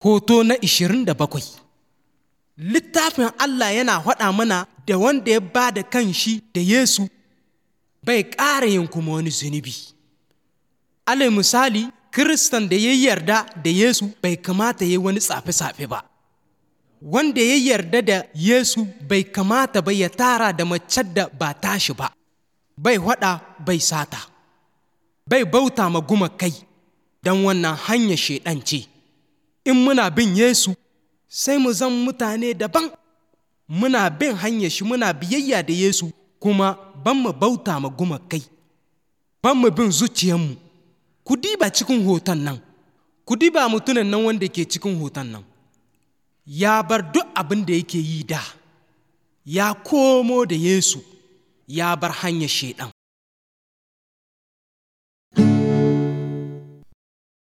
Hoto na ishirin da bakwai Littafin Allah yana faɗa mana da wanda ya ba da kan shi da Yesu bai ƙara yin kuma wani zunubi. Alal misali, Kiristan da ya yarda da Yesu bai kamata ya wani tsafe-tsafe ba. Wanda ya yarda da Yesu bai kamata ba ya tara da mace da ba tashi ba, bai haɗa bai sata, bai bauta ma gumakai don wannan hanyar shaiɗan ce. In muna bin Yesu, sai mu zan mutane daban, muna bin hanyar shi muna biyayya da Yesu kuma ban mu bauta ma gumakai, ban mu bin zuciyarmu. Ku diba cikin hoton nan, ku diba mutumin nan wanda ke cikin hoton nan. Ya bar duk abin da yake yi da, ya komo da Yesu, ya bar hanyar shaiɗan.